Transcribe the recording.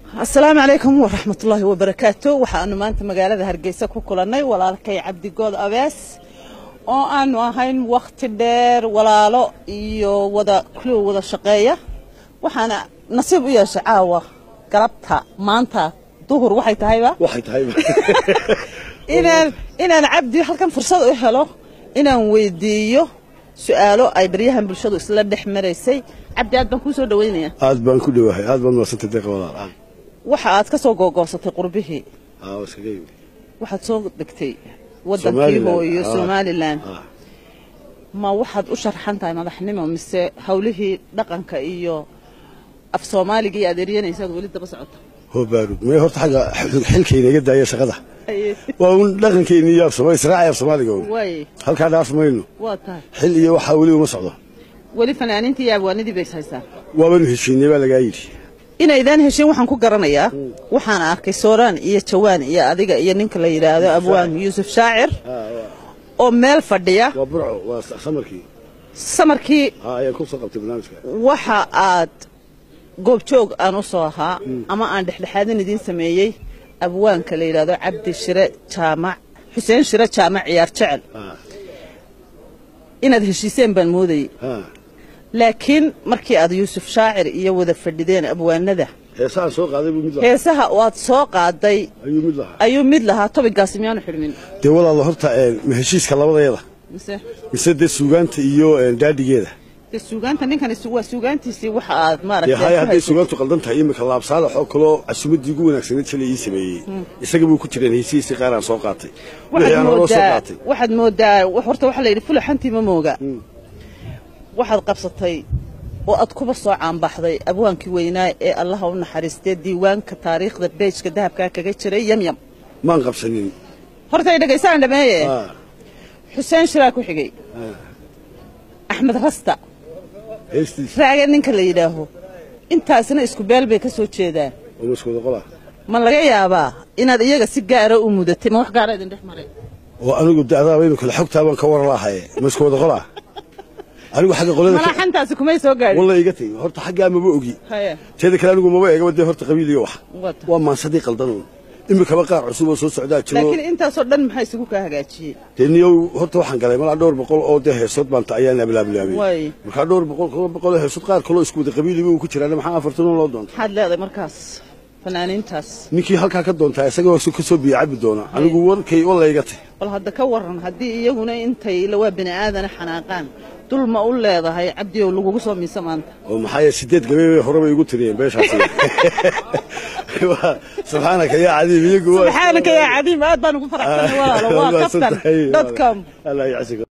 asalaamu calaykum waraxmatullaahi wabarakaatu waxaanu maanta magaalada hargeysa ku kulannay walaalkay cabdigood abees oo aanu ahayn wakhti dheer walaalo iyo wada kuliwa wada shaqeeya waxaana nasiib u yeeshay caawa galabta maanta duhur waxay tahayba waxay tahay inaan inaan cabdi halkan fursad u helo inaan weydiiyo su-aalo ay baryahan bulshadu isla dhex maraysay cabdi aad baan kuu soo dhaweynaya aad baan ku dhowahay aad baan maasantay deeqa walaal ah waxa aad ka soo googoosatay qurbihii aa waa iskaga yimid waxaad soo degtay wadankii Somaliland. hooyo Ah. somalilan ah ma waxaad u sharxan tahay madaxnimo mise hawlihii dhaqanka iyo af soomaaliga iyo adeeryanaysa aad weli daba socota hoo baarud mee horta xagga xilkayna iga daaya shaqada waa un dhaqankeenni iyo afsoma israaci af soomaaliga un waay halkaa dhaaf mayno waa tahay xil iyo waxaa weli uma socdo weli fanaaniintii iyo abwaanidii bay haysaa waabanu heshiinay baa lagaa yidhi inaydaan heshin waxaan ku garanayaa waxaan arkay sooraan iyo jawaan iyo adiga iyo ninka la yidhaahdo abwaan yuusuf shaacir oo meel fadhiya waa burco waa samarkii samarkii aa ayaan ku soo qabtay barnaamijka waxa aad goobjoog aan u soo ahaa ama aan dhexdhexaadin idiin sameeyey abwaanka la yidhaahdo cabdi shire jaamac xuseen shire jaamac ciyaar jecel ah inaad heshiiseen baan moodayey ah laakiin markii aad yuusuf shaacir iyo wada fadhideen abwaanada heesaan soo qaaday buu mid lahaa heesaha waad soo qaaday ayuu mid lahaa ayuu mid lahaa tobigaasi miyaanu xidhmin dee walaalo horta een, ma heshiiska labadeeda mise mise dee suugaanta iyo een, daadhigeeda de suugaanta ninkani su- waa suugaantiisii waxa aad dee maaragtay haya ku hadday haysatay. suugaantu qaldan tahay imika laabsaalax oo kaloo casuumaddii ugu wanaagsaneed shalay ii sameeyey isaga buu ku jireen heysihiisii qaar aan soo qaatay wixii waxaad aan horoo soo moodaa qaatay waxaad moodaa horta waxaa la yidhi fulaxantii ma mooga waxaad qabsatay oo aad kuba soo caanbaxday abwaankii weynaa ee allaha u naxariistee diiwaanka taariikhda beejka dahabkaa kaga jiray yamyam maan qabsanin horta ay dhegaysaan dhameeye Ah, xuseen shiraa ku xigay axmed rasta heestiisa raaga ninka la yidhaaho intaasna isku beel bay ka soo jeedaan oo maskooda qola ma laga yaabaa inaad iyaga si gaara u mudatay ma wax gaara idin dhex maray oo anigu dacdaaba imika la xogtaa baan ka waran lahaye maskooda qola anigu xagga qolada ka- malaaxantaasi kumay soo gaadhin walla iga tegi horta xaggaa maba ogi haya teeda kale anigu maba eegaba dee horta qabiil iyo wax wata waa maansadii qaldanuun imikaba qaar cusub oo soo socdaa jiro laakiin intaasoo dhan maxaa isugu kaa hagaajiyey dee niyow horta waxaan galay malaa dhowr boqol oo dee heesood baanta ayaan ablaabilaabay Waay. markaa dhowr boqol koo boqol oo heesood qaar kaloo isku wada qabiiliba uu ku jiraan maxaa afartan oo loo doonta maxaad leedahay markaas fanaaniintaas ninkii halkaa ka doontaa isagoo ka soo biyo cabi doona anigu warkay walla iga tay bal hadda ka waran haddii iyaguna intay ila waa bini aadana xanaaqaan dul ma u leedahay cabdiyow lagugu soo miisa maanta oo maxaa yeele sideed gabay bay horeba igu tiriyeen beeshaasi Waa- subxaanaka yaa cadiim iyagu waa- subxaanaka yaa cadiim aad baan ugu faraxsanay walaalo waa Waa kaftan santahay. dot com Allah yacsiga